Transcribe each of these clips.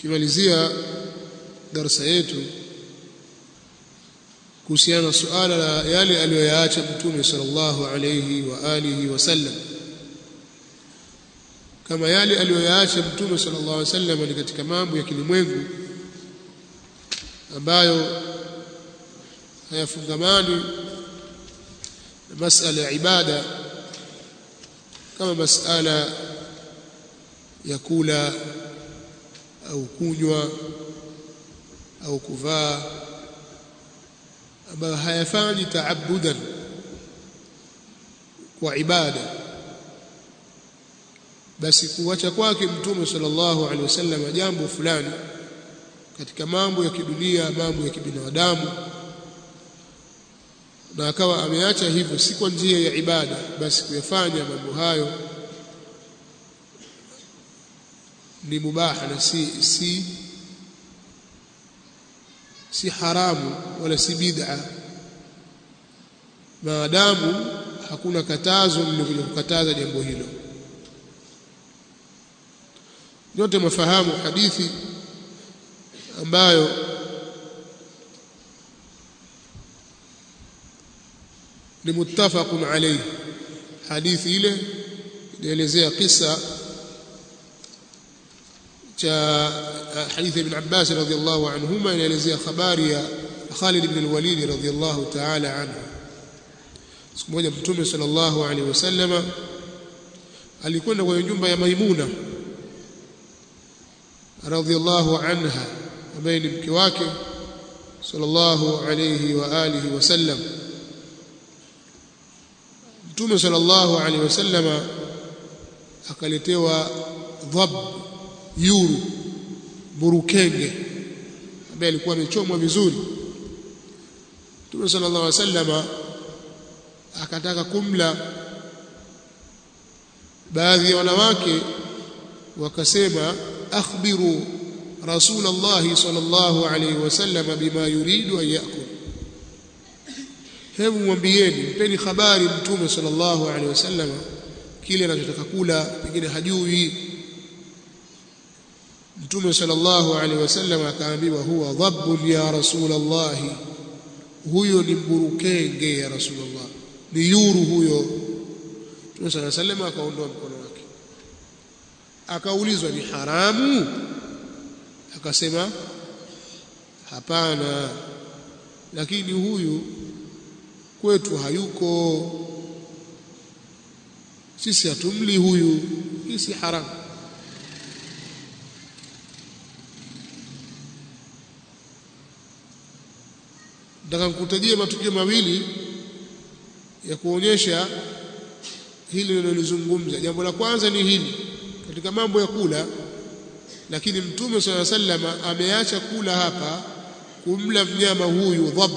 tukimalizia darasa yetu kuhusiana na suala la yale aliyoyaacha mtume sallallahu alayhi wa alihi wasallam kama yale aliyoyaacha mtume sallallahu alayhi wasallam ni katika mambo ya kilimwengu ambayo hayafungamani na masala ya ibada kama masala ya kula au kunywa au kuvaa ambayo hayafanyi taabudan kwa ibada basi kuacha kwake mtume sallallahu alaihi wasallam jambo fulani katika mambo ya kidunia mambo ya kibinadamu na akawa ameacha hivyo si kwa njia ya ibada basi kuyafanya mambo hayo ni mubaha na si si si haramu wala si bid'a maadamu hakuna katazo lililokuja kukataza jambo hilo nyote mafahamu hadithi ambayo ni muttafaqun alayhi hadithi ile inaelezea kisa cha hadithi ibn Abbas radhiyallahu anhuma inaelezea habari ya Khalid ibn al-Walid radhiyallahu ta'ala anhu siku moja mtume sallallahu alaihi wasallam alikwenda kwenye nyumba ya Maimuna radhiyallahu anha ambaye ni mke wake sallallahu alayhi wa alihi wasallam mtume sallallahu alaihi wasallama akaletewa dhab yuru burukenge ambaye alikuwa amechomwa vizuri mtume sallallahu alaihi wasallama akataka kumla baadhi ya wanawake wakasema akhbiru رسول الله صلى الله عليه وسلم بما يريد أن يأكل hebu mwambieni mpeni habari mtume sallallahu alaihi wasallam kile anachotaka kula pengine hajui mtume sallallahu alaihi wasallam akaambiwa huwa dhabbun ya rasulullah huyo ni mburukenge ya rasulullah ni yuru huyo mtume sallallahu alaihi wasallam akaondoa mkono wake akaulizwa ni haramu akasema hapana lakini huyu kwetu hayuko sisi hatumli huyu hii si haramu nataka nikutajie matukio mawili ya kuonyesha hili linalozungumza jambo la kwanza ni hili katika mambo ya kula lakini mtume swalla sallama ameacha kula hapa kumla mnyama huyu dhab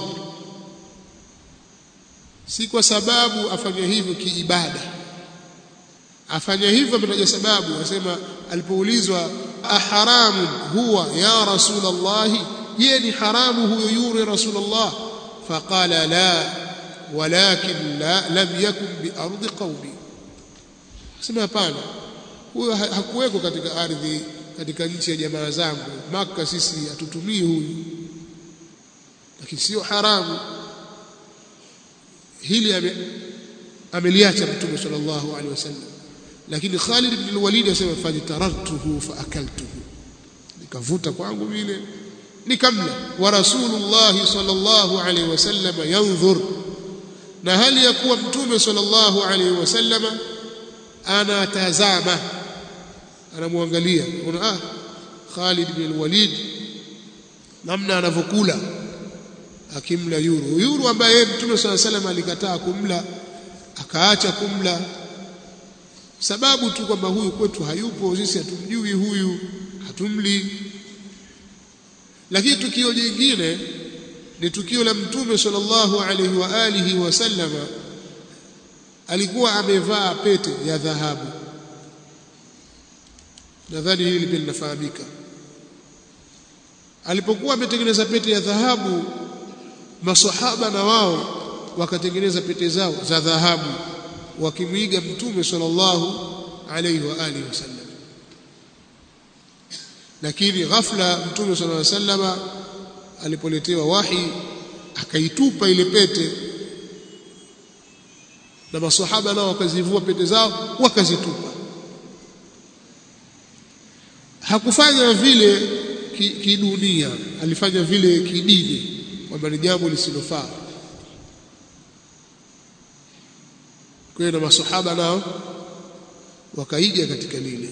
si kwa sababu afanya hivyo kiibada afanya hivyo ametaja sababu anasema alipoulizwa aharamu huwa ya rasulullah je ni haramu huyo yure rasulullah faqala la walakin la lam yakun bi ardi qaumi sema hapana huyo hakuweko katika ardhi katika nchi ya jamaa zangu maka sisi hatutumii huyu lakini sio haramu hili ame, ameliacha mtume sallallahu alaihi wasallam lakini Khalid ibn al-Walid asema fajtarartuhu faakaltuhu nikavuta kwangu vile nikamla wa rasulullah sallallahu alaihi wasallam yanzur na hali ya kuwa mtume sallallahu alaihi wasallam anatazama anamwangalia una ah Khalid bin Walid namna anavyokula akimla yuru yuru ambaye Mtume صلى الله عليه alikataa kumla akaacha kumla sababu tu kwamba huyu kwetu hayupo sisi hatumjui huyu hatumli lakini tukio jingine ni tukio la Mtume sallallahu alaihi wa alihi wasallama alikuwa amevaa pete ya dhahabu nadhani hili pia linafahamika alipokuwa ametengeneza pete ya dhahabu masahaba na wao wakatengeneza pete zao za dhahabu wakimwiga mtume sallallahu alaihi wa alihi wasallam lakini ghafla mtume sallallahu alaihi wasallam alipoletewa wahi akaitupa ile pete na maswahaba nao wakazivua pete zao wakazitupa hakufanya vile kidunia ki alifanya vile kidini kwamba ni jambo lisilofaa kwa hiyo na maswahaba nao wakaiga katika lile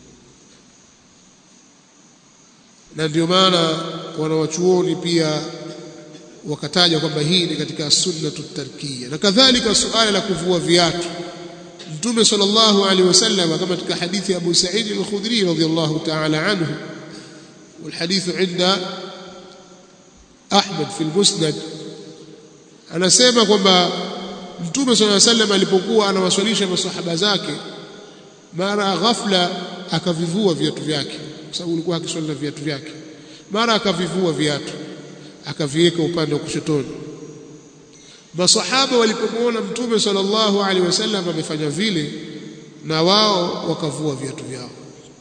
na ndio maana wanawachuoni pia wakataja kwamba hii ni katika sunnatu tarkiya na kadhalika suala la kuvua viatu mtume sallallahu alaihi wasallam kama katika hadithi ya Abu Sa'id al-Khudri radhiyallahu ta'ala anhu والحديث عند Ahmad fi al-Musnad anasema kwamba mtume sallallahu alaihi wasallam alipokuwa anawaswalisha masahaba zake mara ghafla akavivua viatu vyake kwa sababu alikuwa akiswali na viatu vyake mara akavivua viatu akaviweka upande wa kushotoni masahaba walipomwona mtume sallallahu alaihi wasallam amefanya vile na wao wakavua viatu vyao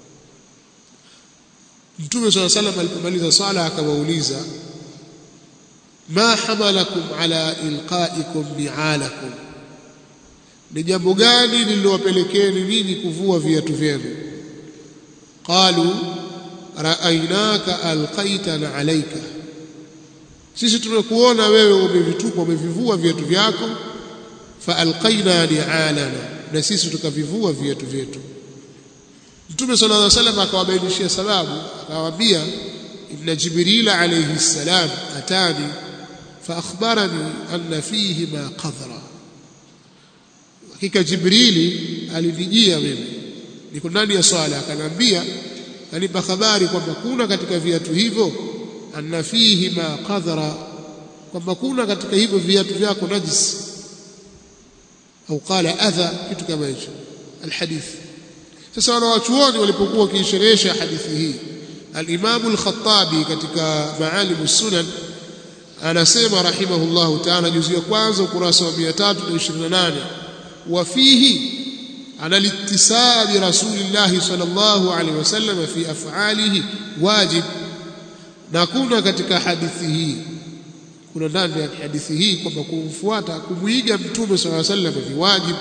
mtume sallallahu alaihi wasallam alipomaliza sala akawauliza ma hamalakum ala ilqaikum bi'alakum ni jambo gani lililowapelekeni ninyi kuvua viatu vyenu qalu ra'aynaka alqaitana alayka sisi tumekuona wewe umevitupa umevivua viatu vyako fa alqaina li'alana na sisi tukavivua viatu vyetu Mtume sallallahu alaihi wasallam akawabainishia sababu akawaambia inna jibril alayhi salam atani fa akhbarani anna fihi ma qadra hakika jibrili alinijia mimi niko ndani ya swala akaniambia kanipa habari kwamba kuna katika viatu hivyo anna fihi ma qadhara kwamba kuna katika hivyo viatu vyako najis au qala adha kitu kama hicho alhadith sasa wanawachuoni walipokuwa wakiisherehesha hadithi hii al-Imam al-Khattabi katika Maalim sunan anasema rahimahullahu ta'ala juzu ya kwanza ukurasa wa 328 wa fihi على الاتساع برسول الله صلى الله عليه وسلم في أفعاله واجب na kuna katika hadithi hii kuna ndani ya hadithi hii kwamba kumfuata kumuiga mtume صلى الله عليه وسلم ni wajib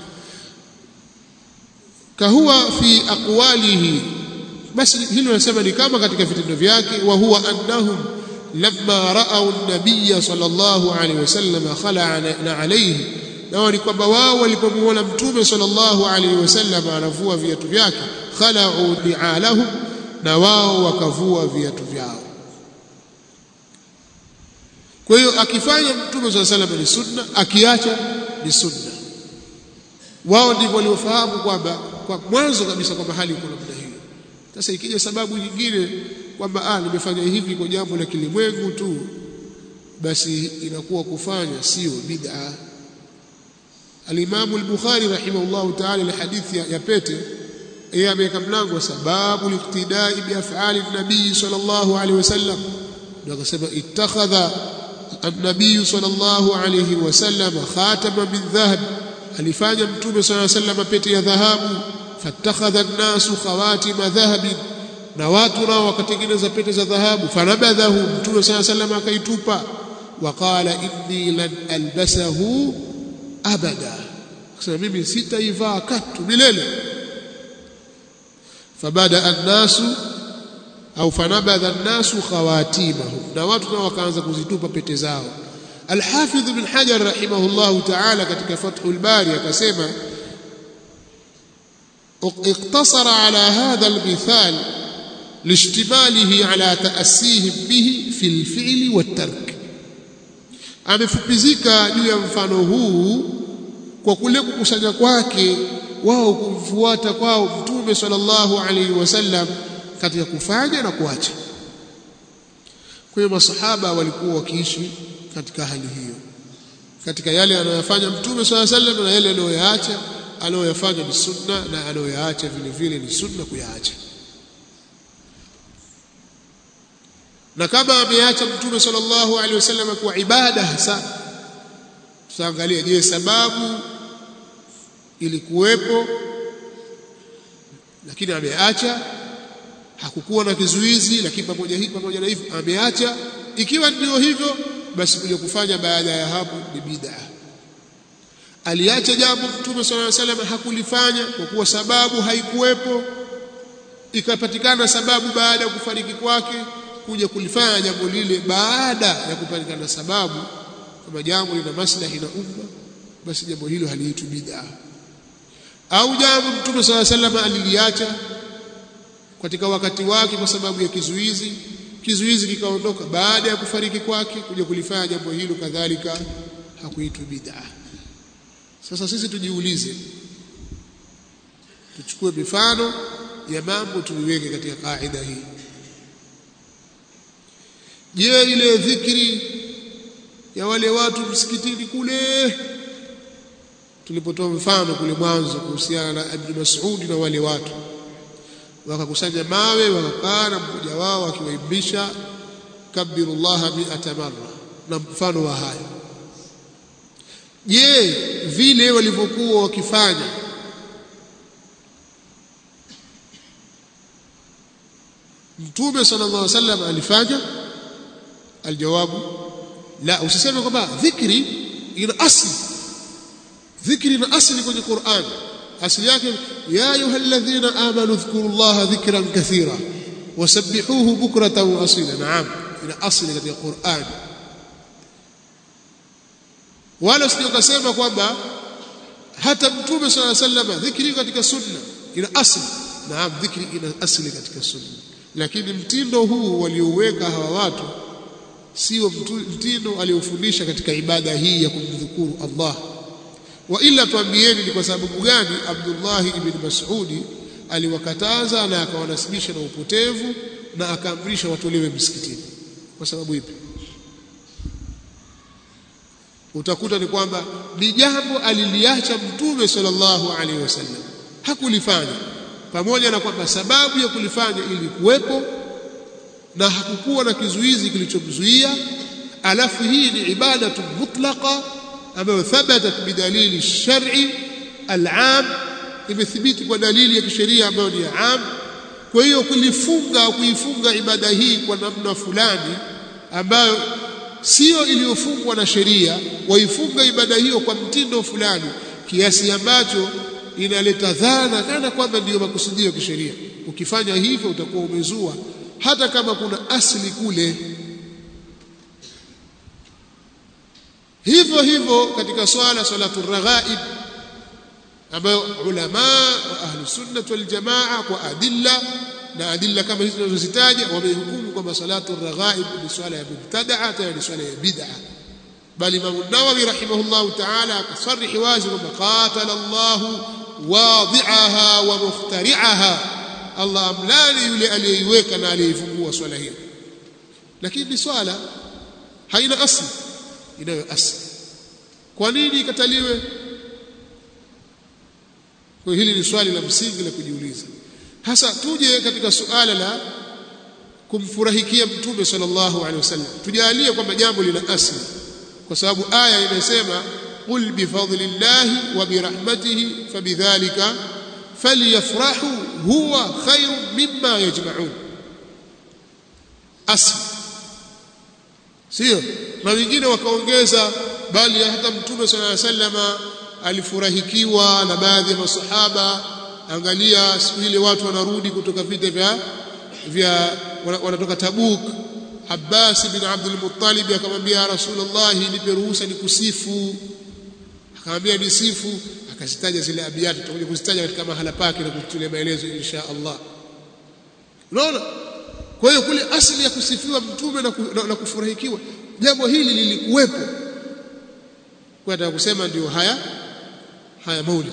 kahuwa fi aqwalihi basi hilo nasema ni kama katika vitendo vyake wa huwa annahum lamma ra'aw an-nabiy sallallahu alayhi wasallam khala'a alayhi na ni kwamba wao walipomuona mtume sallallahu alaihi wasallam anavua viatu vyake khala'u li'alahum na wao wakavua viatu vyao kwa hiyo akifanya mtume sallallahu alaihi wasallam ni sunna akiacha ni sunna wao ndivyo waliofahamu kwamba kwa mwanzo kabisa kwamba hali iko namna hiyo sasa ikija sababu nyingine kwamba ah nimefanya hivi kwa jambo la kilimwengu tu basi inakuwa kufanya sio bid'a Al-Imam al-Bukhari rahimahullah ta'ala ile hadithi ya, ya pete yeye ameweka mlango wa sababu liqtidai bi af'ali an-nabii sallallahu alayhi wasallam ndio akasema ittakhadha an-nabii sallallahu alayhi wasallam khatama min dhahab alifanya mtume sallallahu alayhi wasallam pete ya dhahabu fattakhadha an-nasu khawatima dhahabin na watu nao wakatengeneza pete za dhahabu fanabadhahu mtume sallallahu alayhi wasallam akaitupa waqala inni lan albasahu abada kusema mimi sitaivaa katu milele fabada annasu au fanabadha annasu khawatimahum na watu nao wakaanza kuzitupa pete zao الحافظ بن حجر رحمه الله تعالى katika Fathul Bari akasema اقتصر على هذا المثال لاشتماله على تأسيهم به في الفعل والترك amefupizika juu ya mfano huu kwa kule kukusanya kwake wao kumfuata kwao mtume sallallahu alaihi wasallam katika kufanya na kuacha kwa hiyo masahaba walikuwa wakiishi katika hali hiyo katika yale anayofanya mtume sallallahu alaihi wasallam na yale anayoyaacha anayoyafanya ni sunna na anayoyaacha vile vile ni sunna kuyaacha na kama ameacha mtume sallallahu alaihi wasallam kwa ibada hasa tutaangalia je sababu ilikuwepo lakini ameacha hakukuwa na kizuizi lakini pamoja hivi pamoja na hivyo ameacha ikiwa ndio hivyo basi kuja kufanya baada ya hapo ni bid'a aliacha jambo mtume sallallahu alaihi wasallam hakulifanya kwa kuwa sababu haikuwepo ikapatikana sababu baada ya kufariki kwake kuja kulifanya jambo lile baada ya kupatikana sababu kama jambo lina maslahi na umma basi jambo hilo haliitwi bid'a au jambo mtume sallallahu alaihi wasallam aliliacha katika wakati wake kwa sababu ya kizuizi kizuizi kikaondoka baada ya kufariki kwake kuja kulifanya jambo hilo kadhalika hakuitwi bid'a sasa sisi tujiulize tuchukue mifano ya mambo tuliweke katika kaida hii je ile dhikri ya wale watu msikitini kule tulipotoa mfano kule mwanzo kuhusiana na Ibn Mas'ud na wale watu wakakusanya mawe wakakaa na mmoja wao akiwaimbisha kabbirullaha mi'ata marra na mfano wa hayo je vile walivyokuwa wakifanya mtume sallallahu alaihi wasallam alifanya aljawabu la usiseme kwamba dhikri ina asli dhikri ina asli kwenye Qur'an asli yake ya ayyuhalladhina amanu dhkurullaha dhikran kathira wasabbihuhu bukratan wa asila naam ina asli katika Qur'an wala usijokasema kwamba hata mtume sallallahu alaihi wasallam dhikri katika sunna ina asli naam dhikri ina asli katika sunna lakini mtindo huu waliouweka hawa watu sio mtindo aliofundisha katika ibada hii ya kumdhukuru Allah wa ila tuambieni ni kwa sababu gani Abdullah ibn Mas'udi aliwakataza na akawanasibisha na upotevu na akaamrisha watolewe msikitini kwa sababu ipi utakuta ni kwamba ni jambo aliliacha mtume sallallahu alaihi wasallam hakulifanya pamoja na kwamba sababu ya kulifanya ilikuwepo na hakukuwa na kizuizi kilichomzuia alafu hii ni ibadatu mutlaqa ambayo thabatat bidalili shar'i al'am imethibiti kwa dalili ya kisheria ambayo ni am kwa hiyo kulifunga kuifunga ibada hii kwa namna fulani ambayo sio iliyofungwa na sheria waifunga ibada hiyo kwa mtindo fulani kiasi ambacho inaleta dhana kana kwamba ndiyo makusudio ya kisheria ukifanya hivyo utakuwa umezua hata kama kuna asli kule hivyo hivyo katika swala salatu raghaib ambayo ulama wa ahlu sunnah wal jamaa kwa adilla na adilla kama hizo tunazozitaja wamehukumu kwamba salatu raghaib ni swala ya mubtadaa tena ni swala ya bid'a bali Imam Nawawi rahimahullah ta'ala akasarihi wazi kwamba qatala Allah wadi'aha wa mukhtari'aha Allah amlani yule aliyeiweka na aliyeifungua swala hiyo lakini ni swala haina asli inayo asli kwa nini ikataliwe kwa hili ni swali la msingi la kujiuliza hasa tuje katika suala la kumfurahikia mtume sallallahu alaihi wasallam tujalie kwamba jambo lina asli kwa sababu aya imesema qul bifadlillahi wa birahmatihi fabidhalika falyafrahu huwa khairu mimma yajma'un asli sio na wengine wakaongeza bali hata mtume sallallahu alaihi wasallam alifurahikiwa na baadhi ya masahaba angalia siku ile watu wanarudi kutoka vita vya vya wanatoka Tabuk Abbas bin Abdul Muttalib akamwambia Rasulullah nipe ruhusa nikusifu akamwambia nisifu akazitaja zile abiyati tutakuja kuzitaja katika mahala pake na kutulia maelezo insha Allah unaona kwa hiyo kule asili ya kusifiwa mtume na, na, na kufurahikiwa jambo hili lilikuwepo kwa nataka kusema ndio haya haya maulid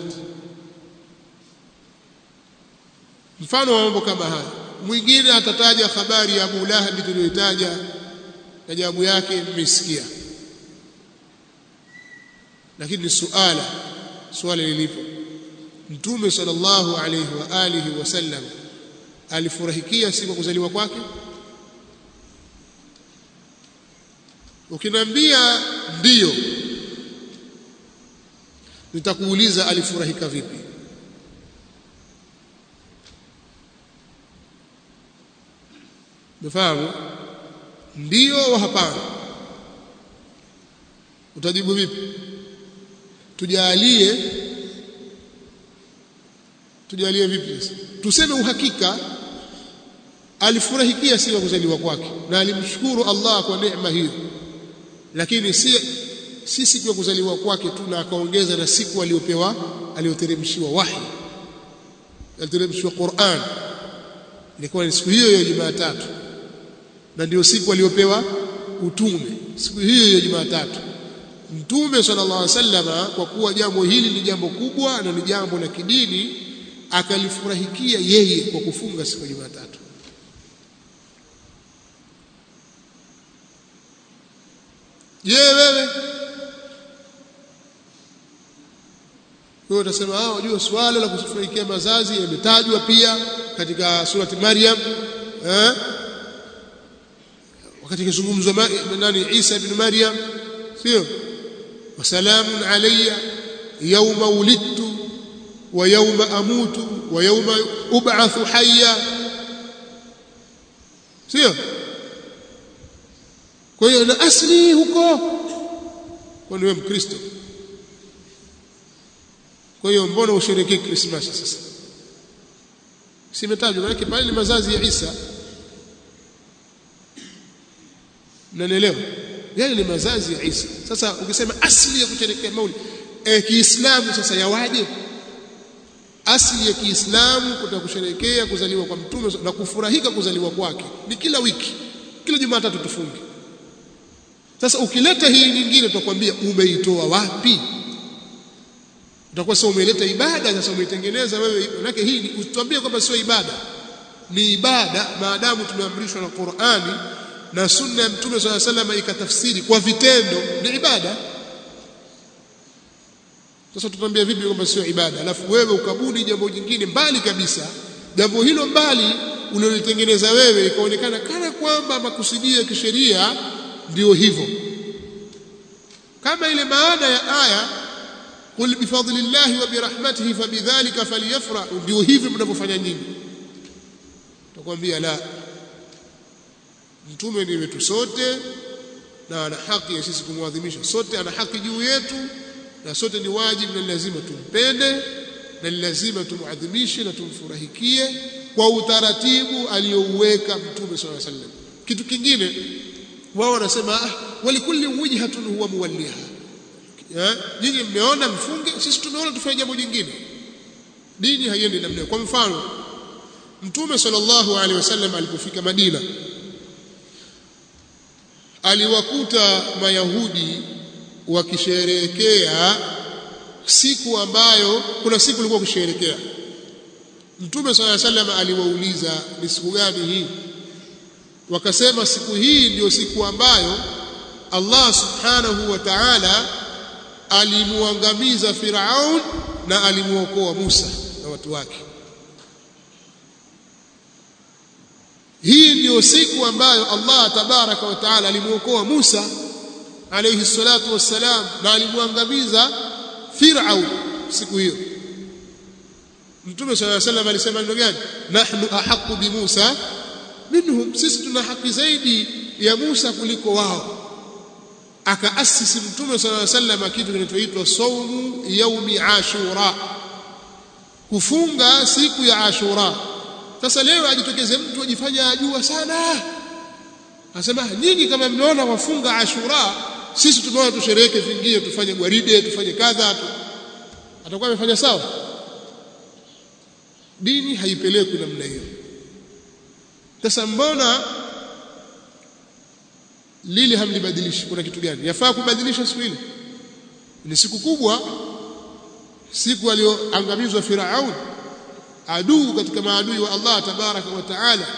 mfano wa mambo kama haya mwingine atataja habari ya Abu Lahab tuliyoitaja na jawabu yake mmesikia lakini ni suala swali lilipo mtume sallallahu alayhi wa alihi wasallam alifurahikia siku kuzaliwa kwake ukiniambia ndiyo nitakuuliza alifurahika vipi umefahamu ndio au hapana utajibu vipi tujalie tujalie vipi sasa tuseme uhakika alifurahikia siku ya kuzaliwa kwake na alimshukuru Allah kwa neema hiyo lakini si si siku ya kuzaliwa kwake tu na akaongeza na siku aliyopewa aliyoteremshiwa wahi aliteremshiwa Qur'an ilikuwa ni siku hiyo ya Jumatatu na ndio siku aliyopewa utume siku hiyo ya Jumatatu Mtume sallallahu alaihi wasallam kwa kuwa jambo hili ni jambo kubwa na ni jambo la kidini akalifurahikia yeye kwa kufunga siku ya Jumatatu Je, wewe wewe utasema ah unajua swala la kufurahikia mazazi yametajwa pia katika surati Maryam eh wakati kizungumzwa nani Isa ibn Maryam sio wasalamun alayya yawma wulidtu wa yawma amutu wa yawma ub'athu hayya sio kwa hiyo na asli huko kwani wewe mkristo kwa hiyo mbona usherekee Christmas sasa simetajwa maana pale ni mazazi ya Isa mnanielewa yale ni mazazi ya Isa sasa ukisema asili ya kusherekea maulid eh Kiislamu sasa yawaje asili ya Kiislamu kutaka kusherekea kuzaliwa kwa mtume na kufurahika kuzaliwa kwake ni kila wiki kila Jumatatu tufunge sasa ukileta hii nyingine tutakwambia umeitoa wapi utakuwa sasa umeleta ibada sasa umeitengeneza wewe manake hii usituambie kwamba sio ibada ni ibada maadamu tumeamrishwa na Qur'ani na sunna ya mtume swalla sallam ikatafsiri kwa vitendo ni ibada sasa tutambia vipi kwamba sio ibada alafu wewe ukabuni jambo jingine mbali kabisa jambo hilo mbali ulilolitengeneza wewe ikaonekana kana kwamba makusudio ya kisheria ndio hivyo kama ile maana ya aya qul bifadlillahi wa birahmatihi fabidhalika falyafrahu ndio hivi mnavyofanya nyinyi takwambia la mtume ni wetu sote na ana haki ya sisi kumwadhimisha sote ana haki juu yetu na sote ni wajibu na lazima tumpende na lazima tumuadhimishe na tumfurahikie kwa utaratibu aliyouweka mtume swalla sallam kitu kingine wao wanasema ah walikulli wijhatun huwa muwalliha nyinyi mmeona mfunge sisi tumeona tufanye jambo jingine dini haiendi namna kwa mfano mtume sallallahu alaihi wasallam alipofika Madina aliwakuta mayahudi wakisherehekea siku ambayo kuna siku ilikuwa kusherehekea mtume sallallahu alaihi wasallam aliwauliza ni siku gani hii wakasema siku hii ndiyo siku ambayo Allah subhanahu wa ta'ala alimuangamiza Firaun na alimuokoa Musa na watu wake hii ndiyo siku ambayo Allah tabaraka wa taala alimuokoa Musa alayhi salatu wassalam na alimuangamiza Firaun siku hiyo Mtume صلى الله عليه وسلم alisema neno gani nahnu ahqqu bi Musa minhum sisi tuna haki zaidi ya Musa kuliko wao akaasisi Mtume صلى الله عليه وسلم kitu kinachoitwa saumu yaumi ashura kufunga siku ya ashura sasa leo ajitokeze mtu ajifanya ajua sana anasema nyinyi kama mmeona wafunga ashura sisi tumeona tushereheke vingine tufanye gwaride tufanye kadha tu atakuwa amefanya sawa dini haipelekwi namna hiyo sasa mbona lili hamlibadilishi kuna kitu gani yafaa kubadilisha siku ile ni siku kubwa siku aliyoangamizwa Firaun aduu katika maadui wa Allah tabaraka wa taala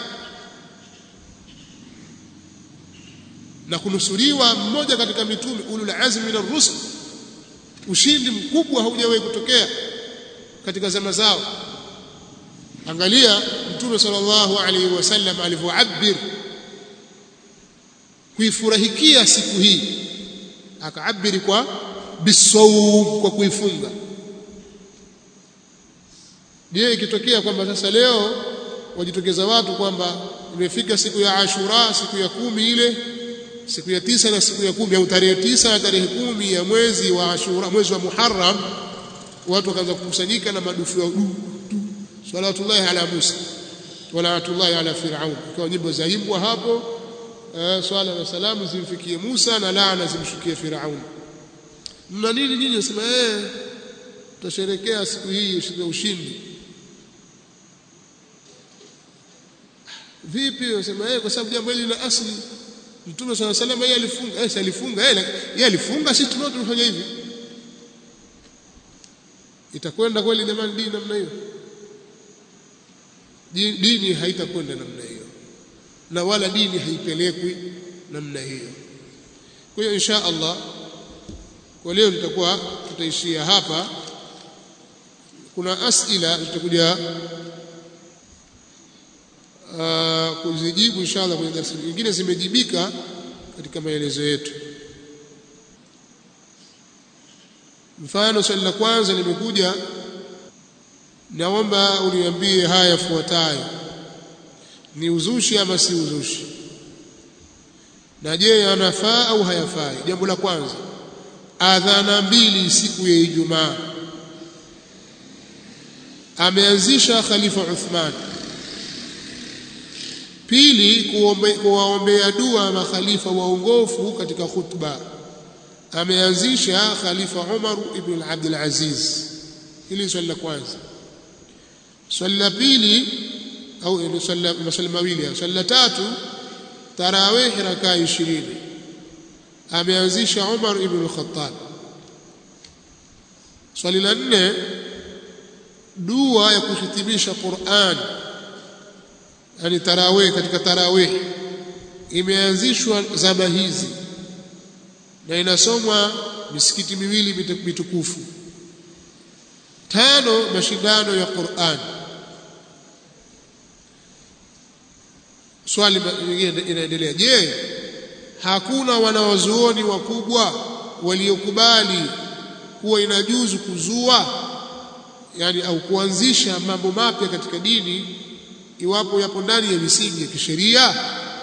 na kunusuriwa mmoja katika mitume ulul azmi min ar-rusul ushindi mkubwa haujawahi kutokea katika zama zao angalia mtume sallallahu alaihi wasallam alivyoabir kuifurahikia siku hii akaabiri kwa bisawm kwa kuifunga je ikitokea kwamba sasa leo wajitokeza watu kwamba imefika siku ya Ashura siku ya kumi ile siku ya tisa na siku ya kumi au tarehe tisa na tarehe kumi ya mwezi wa Ashura mwezi wa Muharram watu wakaanza kukusanyika na madufu ya du salawatullahi ala Musa walawatullahi ala Firaun ikawa nyimbo zaimbwa hapo eh, swala na salamu zimfikie Musa na laana zimshukie Firaun mna nini nyinyi nasema eh tutasherekea siku hii siku ya ushindi vipi unasema eh kwa sababu jambo hili lina asili Mtume swalla sallam yeye alifunga eh alifunga yeye yeye alifunga sisi tunao tumefanya hivi itakwenda kweli jamani dini namna hiyo dini haitakwenda namna hiyo na wala dini haipelekwi namna hiyo kwa hiyo insha Allah kwa leo tutakuwa tutaishia hapa kuna asila tutakuja uh, kuzijibu inshallah kwenye darasa nyingine zimejibika katika maelezo yetu mfano swali la kwanza limekuja naomba uniambie haya yafuatayo ni uzushi ama si uzushi na je yanafaa au hayafai jambo la kwanza adhana mbili siku ya Ijumaa ameanzisha khalifa Uthman pili kuwaombea dua makhalifa waongofu katika khutba ameanzisha khalifa Umar ibn Abdul Aziz hili swali la kwanza swali la pili au ni swali mawili swali la tatu tarawih rakaa 20 ameanzisha Umar ibn al-Khattab swali la nne dua ya kuhitimisha Qur'an yani tarawih katika tarawih imeanzishwa zama hizi na inasomwa misikiti miwili mitukufu tano mashindano ya Qur'an swali lingine inaendelea je hakuna wanawazuoni wakubwa waliokubali kuwa inajuzu kuzua yani au kuanzisha mambo mapya katika dini iwapo yapo ndani ya misingi ya kisheria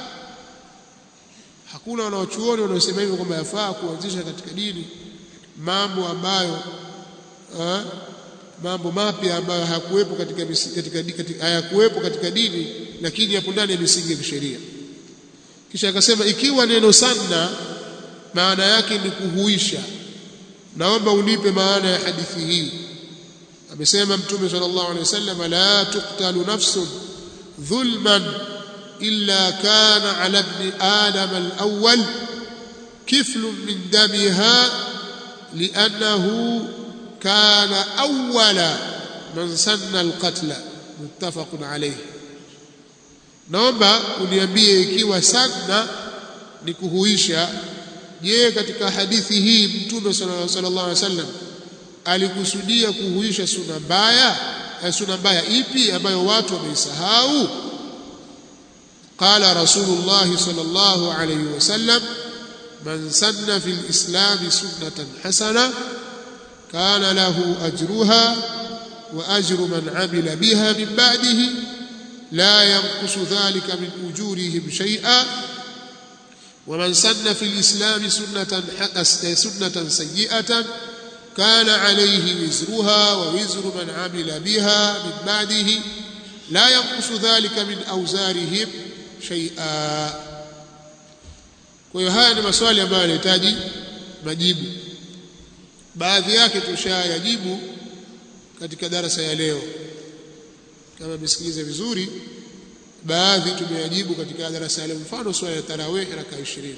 hakuna wanawachuoni wanaosema hivyo kwamba yafaa kuanzisha katika dini mambo ambayo ha, mambo mapya ambayo hayakuwepo katika, katika, katika, hayakuwepo katika dini lakini yapo ndani ya misingi ya kisheria kisha akasema ikiwa neno sanna maana yake ni kuhuisha naomba unipe maana ya hadithi hii amesema mtume sallallahu alaihi wasallam la tuqtalu nafsun dhulman illa kana ala ibn adam al-awwal kiflun min damiha li'annahu kana awwala man sanna al-qatla muttafaqun alayhi naomba uniambie ikiwa sanna ni kuhuisha je katika hadithi hii mtume sallallahu alaihi wasallam alikusudia kuhuisha suna mbaya suna mbaya ipi ambayo watu wameisahau qala rasulullah sallallahu alayhi wasallam man sanna fil islam sunnatan hasana kana lahu ajruha wa ajru man amila biha min ba'dihi la yanqusu dhalika min ujurihim shay'a ومن سن في الإسلام سنة سنة سيئة كان عليه وزرها ووزر من عمل بها من بعده لا ينقص ذلك من أوزارهم شيئا kwa hiyo haya ni maswali ambayo yanahitaji majibu baadhi yake tushayajibu katika darasa ya leo kama msikilize vizuri baadhi tumeyajibu katika darasa ya leo mfano swala ya tarawih raka 20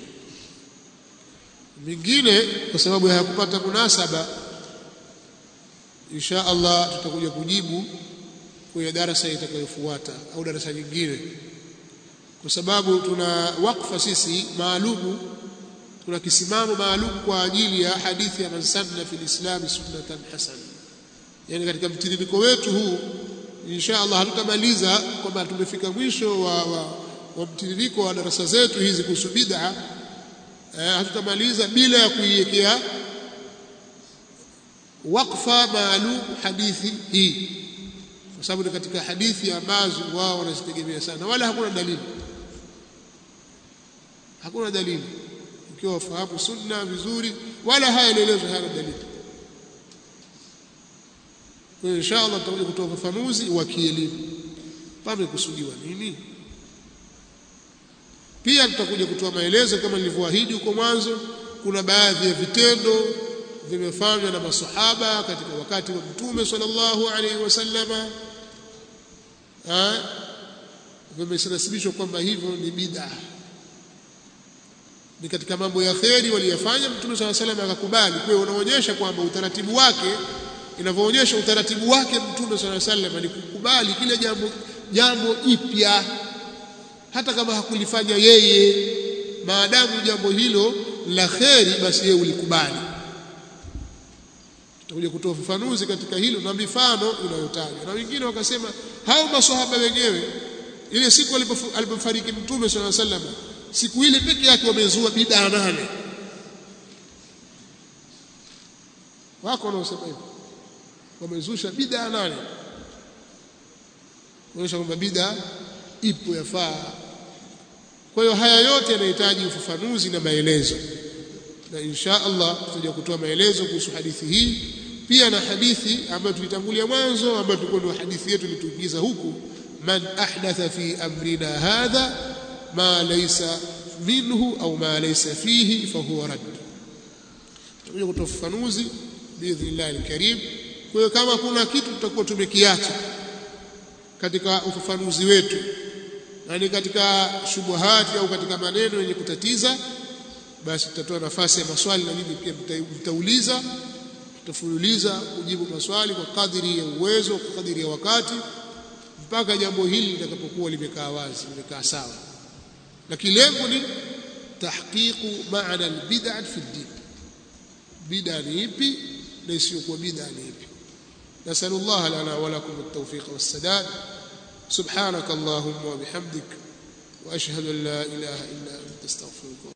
mingine kwa sababu hayakupata munasaba insha Allah tutakuja kujibu kwenye darasa itakayofuata au darasa nyingine kwa sababu tuna wakfa sisi maalumu tuna kisimamo maalum kwa ajili ya hadithi ya man sanna fil islam sunnatan hasana yani katika mtiririko wetu huu insha Allah hatutamaliza kwamba tumefika mwisho wa, wa, wa mtiririko wa darasa zetu hizi kuhusu bid'a eh, hatutamaliza bila ya kuiwekea wakfa maalum hadithi hii kwa sababu ni katika hadithi ambazo wao wanazitegemea sana wala hakuna dalili hakuna dalili ukiwa wafahamu sunna vizuri wala haya yanaelezwa hayana dalili kwa hiyo insha Allah tutakuja kutoa ufafanuzi wa kielimu pamekusudiwa nini pia tutakuja kutoa maelezo kama nilivyoahidi huko mwanzo kuna baadhi ya vitendo vimefanywa na masahaba katika wakati wa mtume sallallahu alaihi wasallama vimesinasibishwa kwamba hivyo ni bid'a ni katika mambo ya kheri waliyafanya mtume sallallahu alaihi wasallam akakubali kwa hiyo unaonyesha kwamba utaratibu wake inavyoonyesha utaratibu wake mtume sallallahu alaihi wasallam ni kukubali kile jambo jambo jipya hata kama hakulifanya yeye maadamu jambo hilo la kheri basi yeye ulikubali tutakuja kutoa ufafanuzi katika hilo na mifano inayotajwa na wengine wakasema hao maswahaba wenyewe ile siku alipofariki mtume sallallahu alaihi wasallam siku ile peke yake wamezua bid'a nane wako wanaosema hivyo wamezusha bid'a nane kuonyesha kwamba bid'a ipo yafaa kwa hiyo haya yote yanahitaji ufafanuzi na maelezo na insha Allah tutaja kutoa maelezo kuhusu hadithi hii pia na hadithi ambayo tulitangulia mwanzo ambayo tulikuwa ndio hadithi yetu ilituingiza huku man ahdatha fi amrina hadha ma laysa minhu au ma laysa fihi fahuwa rad tutakuja kutoa ufafanuzi biidhnillah alkarim kwa hiyo kama kuna kitu tutakuwa tumekiacha katika ufafanuzi wetu na ni katika shubuhati au katika maneno yenye kutatiza basi tutatoa nafasi ya maswali na nini pia mtauliza tutafululiza kujibu maswali kwa kadiri ya uwezo kwa kadiri ya wakati mpaka jambo hili litakapokuwa limekaa wazi limekaa sawa lakini lengo ni tahqiqu maana albid'a fi din bid'a ni ipi na isiyokuwa bid'a ni ipi نسأل الله لنا ولكم التوفيق والسداد سبحانك اللهم وبحمدك وأشهد أن لا إله إلا أنت استغفرك